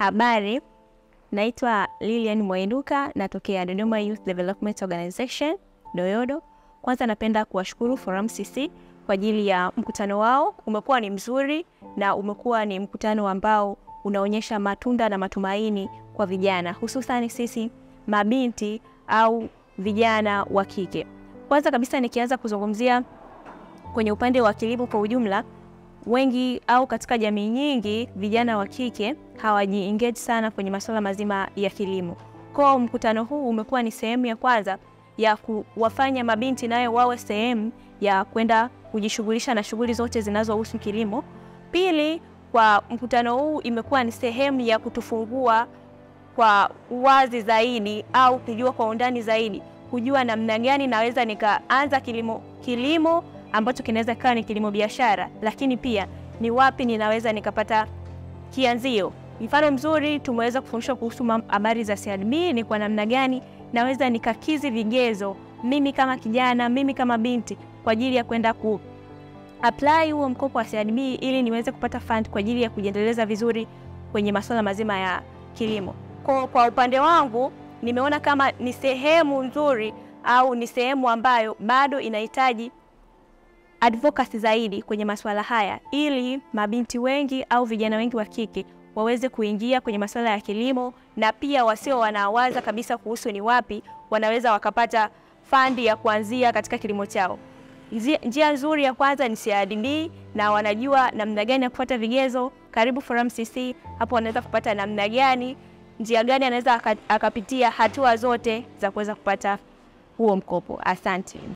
Habari, naitwa Lilian Mwainuka, natokea Dodoma Youth Development Organization Doyodo. Kwanza napenda kuwashukuru Forum CC kwa ajili ya mkutano wao. Umekuwa ni mzuri na umekuwa ni mkutano ambao unaonyesha matunda na matumaini kwa vijana, hususani sisi mabinti au vijana wa kike. Kwanza kabisa nikianza kuzungumzia kwenye upande wa kilimo kwa ujumla, wengi au katika jamii nyingi vijana wa kike hawaji engage sana kwenye masuala mazima ya kilimo. Kwa mkutano huu umekuwa ni sehemu ya kwanza ya kuwafanya mabinti nayo wawe sehemu ya kwenda kujishughulisha na shughuli zote zinazohusu kilimo. Pili, kwa mkutano huu imekuwa ni sehemu ya kutufungua kwa uwazi zaidi au kujua kwa undani zaidi, kujua namna gani naweza nikaanza kilimo kilimo ambacho kinaweza kawa ni kilimo biashara, lakini pia ni wapi ninaweza nikapata kianzio. Mfano mzuri tumeweza kufundishwa kuhusu habari za CRDB, ni kwa namna gani naweza nikakizi vigezo mimi kama kijana, mimi kama binti kwa ajili ya kwenda ku apply huo mkopo wa CRDB ili niweze kupata fund kwa ajili ya kujiendeleza vizuri kwenye masuala mazima ya kilimo. Kwa, kwa upande wangu nimeona kama ni sehemu nzuri au ni sehemu ambayo bado inahitaji advocacy zaidi kwenye masuala haya ili mabinti wengi au vijana wengi wa kike waweze kuingia kwenye masuala ya kilimo na pia wasio wanawaza kabisa kuhusu ni wapi wanaweza wakapata fandi ya kuanzia katika kilimo chao. Njia nzuri ya kwanza ni CRDB na wanajua namna gani ya kufuata vigezo. Karibu Forum CC, hapo wanaweza kupata namna gani, njia gani anaweza akapitia hatua zote za kuweza kupata huo mkopo. Asante.